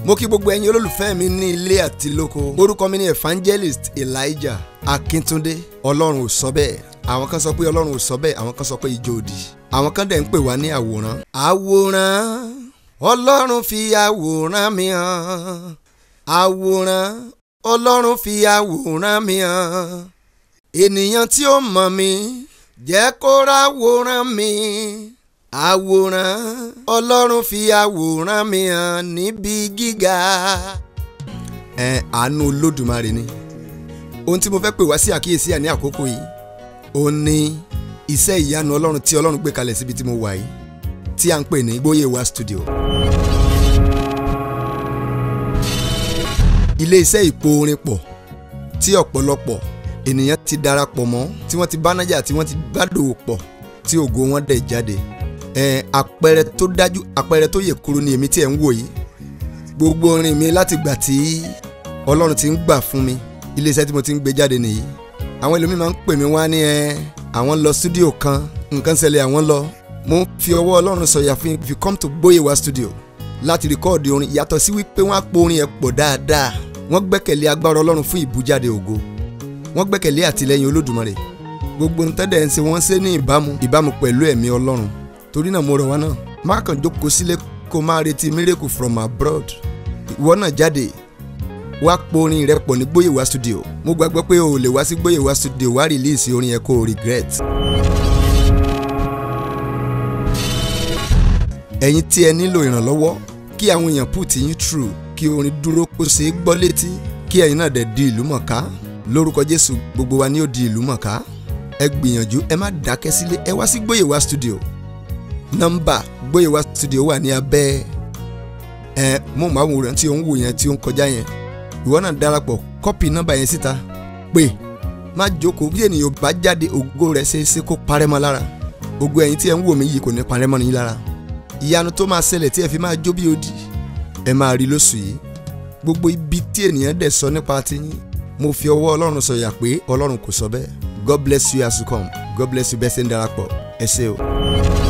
mo kí gbogbo ẹ̀yin olólùfẹ́ mi ní ilé àti lóko orúkọ mi ni evangelist elijah akíntúndé ọlọ́run ò sọ bẹ́ẹ̀ àwọn kan sọ pé ọlọ́run ò sọ bẹ́ẹ̀ àwọn kan sọ pé ìjọ òdì àwọn kan dẹ̀ ń pè wá ní àwòrán. àwòrán ọlọ́run fi àwòrán mi hàn àwòrán ọlọ́run fi àwòrán mi hàn ènìyàn tí ó mọ̀ mi jẹ́ kó ráwòrán mi àwòrán ọlọ́run fi àwòrán mi hàn níbi gíga. ẹ àánú olódùmarè ni ohun tí mo fẹ́ pè wá sí àkíyèsí àní àkókò yìí ó ní iṣẹ́ ìyanu ọlọ́run tí ọlọ́run gbé kalẹ̀ síbi tí mo wà yìí tí à ń pè ní Gbóyèwá studio. ilé iṣẹ́ ìpò orin pọ̀ tí ọ̀pọ̀lọpọ̀ ènìyàn ti darapọ̀ mọ́ tí wọ́n ti bánájà tí wọ́n ti bá dòwò pọ̀ tí ògo wọn dẹ̀ jáde. ẹ àpẹẹrẹ tó dájú àpẹẹrẹ tó yè kúrú ni èmi tí ẹ̀ ń wò yìí gbogbo orin mi láti gbà tí ọlọ́run ti ń gbà fún mi ilé iṣẹ́ tí mo ti ń gbé jáde nìyí àwọn ẹlòmíì máa ń pè mí wá ní ẹ àwọn lọ stúdíò kan nǹkan ṣẹlẹ̀ àwọn lọ mo ń fi ọwọ́ ọlọ́run sọ̀yà fún if you come to Gbóyèwá studio láti rìkọ́ọ̀dì orin yàtọ̀ sí wípé wọ́n á po orin ẹ̀ pọ̀ dáadáa wọ́n gbẹ́kẹ̀lé agbára ọlọ́run fún ìbújáde ògo wọ́n gbẹ́kẹ̀lé àtìlẹ́yìn olódùmarè gbogbo ń tẹ́lẹ̀ ń ṣe wọ́n ṣe ní ìbámu ìbámu pẹ̀lú ẹ̀mí ọlọ́run torí náà mo rọ̀ wá náà má kàn jókòó sílé kó máa retí miracle from abroad ìwọ náà jáde wá po orin rẹ pọ̀ ní Gbóyèwá studio mo gbàgbọ́ pé o lè wá sí Gbóyèwá studio wá rìlíìsì orin yẹn kó o regret. ẹ̀yin tí ẹ nílò ìrànlọ́wọ́ kí àwọn èèyàn put yín through kí orin dúró kó ṣe é gbọ́ létí kí ẹ̀yin náà dẹ̀ di ìlú mọ̀ká lórúkọ Jésù gbogbo wa ni ó di ìlú mọ̀ká ẹ gbìyànjú ẹ má dákẹ́ sílé ẹ wá sí Gbóyèwá studio nọ́mbà Gbóyèwá studio wà ní abẹ́ ẹ móhùnmáwòrán tí ó ń wò yẹn tí ó ń kọjá yẹn ìwọ náà darapọ̀ kọ́pì nọ́mbà yẹn síta pé má jókòó bí ènìyàn bá jáde ògo rẹ̀ ṣe é ṣe kó parẹ́ mọ́ lára ògo ẹ̀yin tí ẹ ń wò mí yìí kò ní parẹ́ mọ́ ní lára ìyanu tó máa ṣẹlẹ̀ tí ẹ fi máa jó bí odi ẹ máa rí lóṣù yìí gbogbo ibi tí ènìyàn dẹ̀ sọ nípa tiyín mo fi ọwọ́ ọlọ́run sọ̀yà pé ọlọ́run kò sọ bẹ́ẹ̀ God bless you as you come God bless you bẹ́ẹ̀ ṣe ń darapọ̀ ẹ ṣé o.